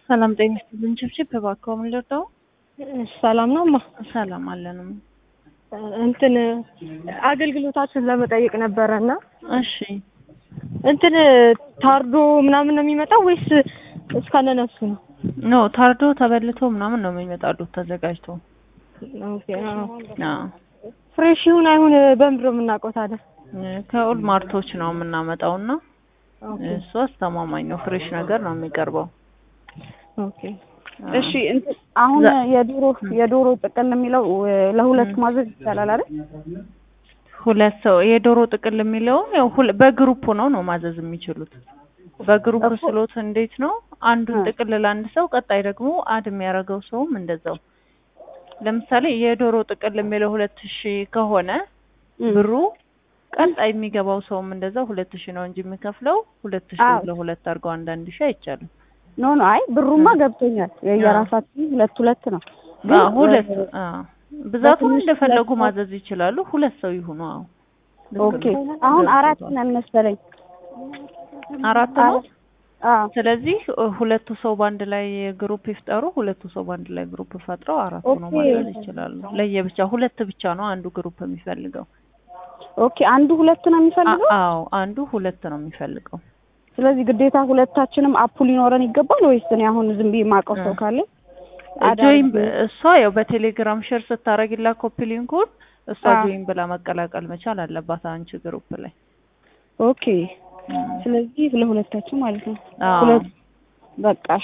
ሰላም ጤና ይስጥልኝ። ችብችብ እባክዎ ምን ልርዳው? ሰላም ነው እማ። ሰላም አለንም። እንትን አገልግሎታችሁን ለመጠየቅ ነበረ እና እሺ እንትን ታርዶ ምናምን ነው የሚመጣው ወይስ እስከነ ነፍሱ ነው? ኖ ታርዶ ተበልቶ ምናምን ነው የሚመጣሉት ተዘጋጅቶ። ኦኬ አዎ። አዎ ፍሬሽ ይሁን አይሁን በምንድን ነው የምናውቀው ታዲያ? ከኦል ማርቶች ነው የምናመጣው እና እሱ አስተማማኝ ነው። ፍሬሽ ነገር ነው የሚቀርበው። ኦኬ እሺ እንትን አሁን የዶሮ የዶሮ ጥቅል የሚለው ለሁለት ማዘዝ ይቻላል አይደል? ሁለት ሰው የዶሮ ጥቅል የሚለውን ያው ሁለ- በግሩፕ ነው ነው ማዘዝ የሚችሉት። በግሩፕ ስሎት እንዴት ነው አንዱን ጥቅል ለአንድ ሰው ቀጣይ ደግሞ አድ የሚያደርገው ሰውም እንደዛው። ለምሳሌ የዶሮ ጥቅል የሚለው ሁለት ሺህ ከሆነ ብሩ ቀጣይ የሚገባው ሰውም እንደዛው ሁለት ሺህ ነው እንጂ የሚከፍለው ሁለት ሺህ አዎ። ለሁለት አድርገው አንዳንድ ሺህ አይቻልም። ኖ ኖ አይ ብሩማ ገብቶኛል። የየራሳችን ሁለት ሁለት ነው። ግን አዎ ሁለት አዎ ብዛቱን በትንሽ እንደፈለጉ ሁለት ማዘዝ ይችላሉ። ሁለት ሰው ይሁኑ። አዎ ልክ ኦኬ ነው። አሁን አራት ነን መሰለኝ። አራት ነው። አዎ ስለዚህ እ, ሁለቱ ሰው በአንድ ላይ ግሩፕ ይፍጠሩ። ሁለቱ ሰው በአንድ ላይ ግሩፕ ፈጥረው አራቱ ነው ኦኬ። ማዘዝ ይችላሉ። ለየብቻ ሁለት ብቻ ነው አንዱ ግሩፕ የሚፈልገው። ኦኬ አንዱ ሁለት ነው የሚፈልገው። አ- አዎ አንዱ ሁለት ነው የሚፈልገው። ስለዚህ ግዴታ ሁለታችንም አፑ ሊኖረን ይገባል ወይስ እኔ አሁን ዝም ብዬ የማውቀው ሰው ካለ ጆይን እሷ ያው በቴሌግራም ሼር ስታረግላ ኮፒ ሊንኩን እሷ አዎ። ጆይን ብላ መቀላቀል መቻል አለባት አንቺ ግሩፕ ላይ። ኦኬ ስለዚህ ለሁለታችን ማለት ነው። አዎ ሁለት በቃ